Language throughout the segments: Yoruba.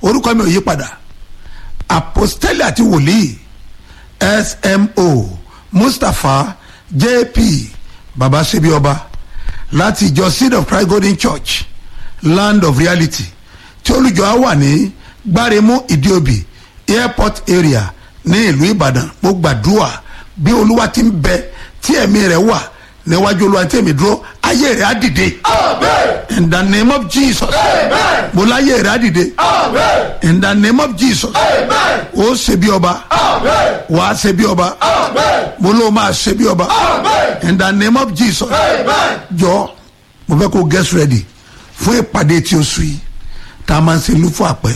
orúkọ mi ò yí padà apostoli àti wòlíì smo mustapha jp baba sebi ọba láti ìjọ seed of christ golden church land of reality tí olùjọ á wà ní gbáremú ìdíòbí airport area ní ìlú ìbàdàn mo gbàdúrà bí olúwa ti ń bẹ tí ẹ̀mí rẹ̀ wà níwájú olúwa tí èmi dúró ayé rẹ̀ á dìde in the name of jesus mo láyé rẹ̀ á dìde in the name of jesus ó ṣe bí ọba wà á ṣe bí ọba mo ló máa ṣe bí ọba in the name of jesus jọ mo fẹ́ kó get ready fún ìpàdé tí o sùn yìí tá a máa ń ṣe lúfọ àpẹ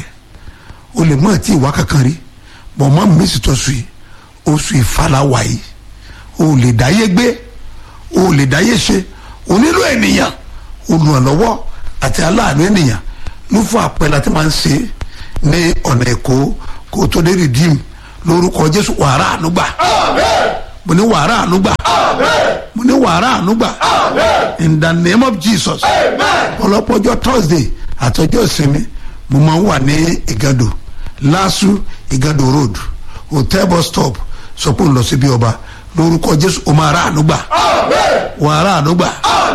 o lè mọ àti ìwà kankan rí bọ̀ mọ́ mi sì tọ́ sùn yìí oṣù ìfàlàwà yìí o lè dáyé gbé o lè dáyé ṣe o nílò ènìyàn olùrànlọ́wọ́ àti aláàánú ènìyàn lúfọ àpẹ láti máa ń ṣe ní ọ̀nà èkó kó o tó dé rìdíìmù lórúkọ jésù wàrà ànúgbà mo ní wàrà ànúgbà mo ní wàrà ànúgbà in the name of jesus ọlọ́pọ̀jọ́ thursday àtọjọ́ ìsinmi mo máa ń wà ní ìgàdò lásù ìgàdò road hotel bus stop sọ pé ń lọ síbi ọba lórúkọ jésù o máa rà ànúgbà wàrà ànúgbà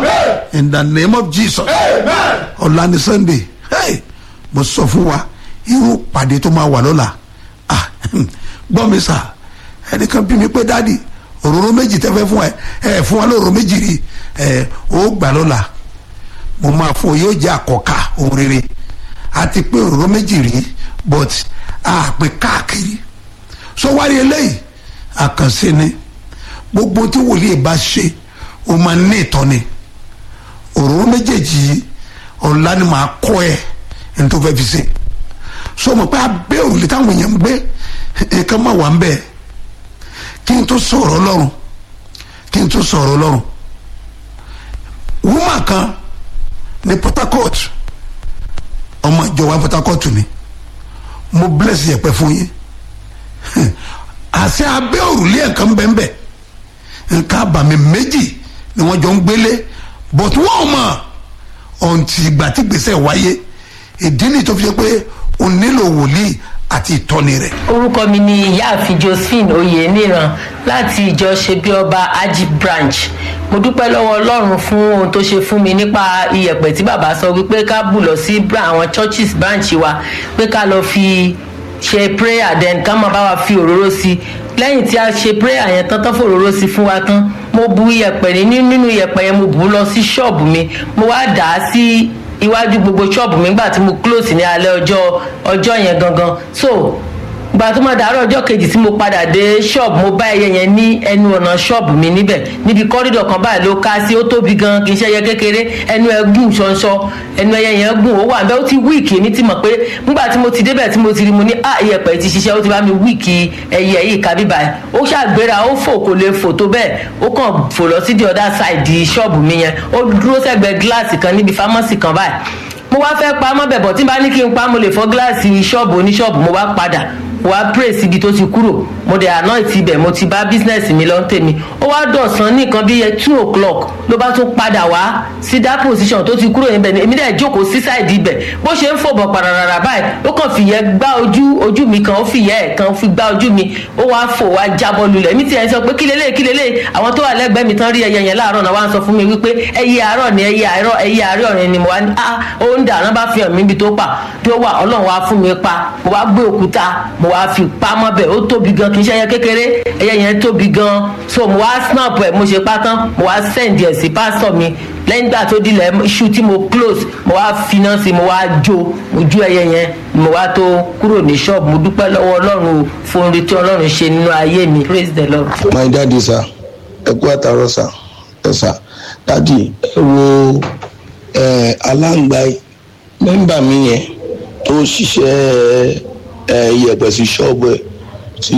in the name of jesus ọ̀la ni sunday hey, mo sọ fún wa irú pàdé tó máa wà lọ́la ah gbọ́ mi sà ẹnìkan bí mi pé dáàdi òróró méjì tẹ́fẹ́ fún ẹ ẹ fún wa lóróró méjì rí ẹ ó gbà lọ́la mo máa fún ọ yóò jẹ́ àkọ́kà ohun rere àti pé òróró méjì rí but a pè káàkiri so wárí eléyìí àkànṣe ni gbogbo tí wòlíì bá ṣe o máa ní ìtọ́ni òróró méjèèjì yìí ọ̀la ni màá kọ́ ẹ ẹni tó fẹ́ fi ṣe so mo pé abẹ́ òrùlé táwọn èèyàn ń gbé nǹkan máa wà ń bẹ́ẹ̀ kí n tó sọ̀rọ̀ ọlọ́run kí n tó sọ̀rọ̀ ọlọ́run woman kan ní port harcourt ọmọ ìjọba port harcourt ni mo bless yẹpẹ fún yín àṣẹ abẹ́ òrùlé nǹkan bẹ́ẹ̀ nǹkan àbàmì méjì ni wọ́n jọ ń gbélé but wọ́n mọ̀ ọ̀ǹtì ìgbà tí gbèsè wáyé ìdí nìyí tó fi ṣe pé o nílò wòlíì àti ìtọ́ni rẹ̀. orúkọ mi ni ìyáàfin josephine oyeniran láti ìjọ ṣebí ọba aji branch mo dúpẹ́ lọ́wọ́ ọlọ́run fún ohun tó ṣe fún mi nípa iyẹ̀pẹ̀ tí bàbá sọ wípé ká bù lọ sí àwọn churches branch wa pé ká lọ fi ṣe prayer then ká máa bá wa fi òróró sí lẹ́yìn tí a ṣe prayer yẹn tán tán fòróró sí fún wa tán mo bu iyẹ̀pẹ̀ ní nínú iyẹ̀pẹ̀ yẹn mo bù ú lọ sí ṣọ́ọ̀bù mi mo wá dà á sí iwájú gbogbo ṣọ́ọ̀bù mi nígbà tí mo close ní alẹ́ ọjọ́ ọjọ́ yẹn gangan so gba tó máa dàárọ̀ ọjọ́ kejì tí mo padà dé ṣọ́ọ̀bù mo bá ẹyẹ yẹn ní ẹnu ọ̀nà ṣọ́ọ̀bù mi níbẹ̀ níbi kọ́rídọ̀ kan báyìí ló ká sí ó tóbi gan kì í ṣe ẹyẹ kékeré ẹnu ẹ gùn ṣọṣọ ẹnu ẹyẹ yẹn gùn ó wà bẹ́ẹ̀ ó ti wíìkì èmi ti mọ̀ pé nígbà tí mo ti débẹ̀ tí mo ti rí mo ní à iyẹ̀pẹ̀ ti ṣiṣẹ́ ó ti bá mi wíìkì ẹyẹ yìí ká bíbá ẹ̀ ó ṣàgbéra ó fò kò lè fò tó bẹ́ẹ̀ ó kàn fò lọ sí the other side ṣọ́ọ̀bù mi yẹn ó dúró sẹ́gbẹ̀ẹ́ gíláàsì kan níbi fámọ́sì kan báyìí mo wá fẹ́ pa mọ́ bẹ̀bọ̀ tí n bá ní kí n pa mo lè fọ́ gíláàsì ṣọ́ọ̀bù oníṣọ́ọ̀bù mo wá padà wá pray síbi tó ti kúrò mo dẹ̀ àná ìtì ibẹ̀ mo ti bá business mi lọ́n tèmi ó wá dọ̀sán ní nǹkan bíi two o'clock ló bá tún padà wá sí that position tó ti kúrò níbẹ̀ ni èmi dẹ̀ jókòó sí side ibẹ̀ bó ṣe ń fòbọ̀ pararara báyìí ó kàn fìyẹ́ gbá ojú ojú mi kan ó fìyẹ́ ẹ̀ kan fi gbá ojú mi ó wá fò wá jábọ́ lulẹ̀ mi ti ẹ̀ sọ pé kí lélẹ̀ kí lélẹ̀ àwọn tó wà lẹ́gbẹ̀ẹ́ mi tán rí ẹyẹ yẹn láàárọ̀ náà wá ń sọ fún mi wípé ẹyẹ àárọ̀ ni ẹyẹ àárọ̀ ẹyẹ àárọ̀ ọ̀rẹ́ ni mo wá ní ah ó ń dà náà bá fi hàn mí ibi tó pa tó wà ọlọ́run wá fún mi pa mo wá gbé òkúta mo wá fi pamọ́ bẹ̀ ó tóbi gan kì í ṣe ẹyẹ kékeré ẹyẹ yẹn tóbi gan so mo wá snap ẹ̀ mo ṣe pátán mo wá send ẹ̀ sí pásítọ̀ mi lẹ́yìn ìgbà tó dilẹ̀ iṣu tí mo close mo wá finá sí mo wá jó mo jó ẹyẹ yẹn mo wá tó kúrò ní ṣọ́ọ̀bù mo dúpẹ́ lọ́wọ́ ọlọ́run fún orí tí ọlọ́run ṣe nínú ayé mi praise the lord. my daddy sir ẹ kú àtàrọ sir ẹ sir daddy ẹ wo ẹ aláǹgbá mẹ́mbà mi yẹn tó ṣiṣẹ́ ẹ iyẹ̀pẹ̀ sí ṣọ́ọ̀bù ẹ̀ tí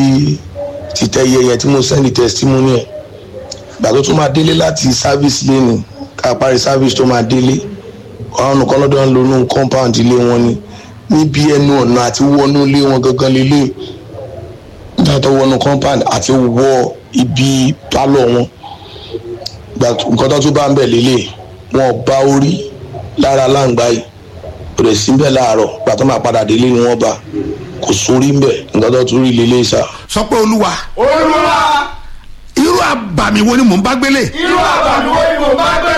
títẹ̀ iye yẹn tí mo sẹ́ndì testimony ẹ̀ gbà tó tún máa délé láti service lẹ́nu ká parí service tó máa délé ọ̀run nìkan lọ́dọ̀ ń lo inú compound ilé wọn ni níbi ẹnu ọ̀nà àti wọnú ilé wọn gangan lélẹ̀ nígbà tó wọnú compound àti wọ ibi pálọ̀ wọn gbà nǹkan tó tún bá ń bẹ̀ lélẹ̀ wọn bá orí lára láǹgbá yìí kò dẹ̀ sí bẹ́ẹ̀ láàárọ̀ pàtó máa padà délé ni wọ́n bá kò sórí ń bẹ̀ nǹkan tó tún rí lélẹ́ sá. sọ pé olúwa olúwa irú àbàmì wo ni mò ń bá gbélé irú àbàmì wo ni mo bá gbé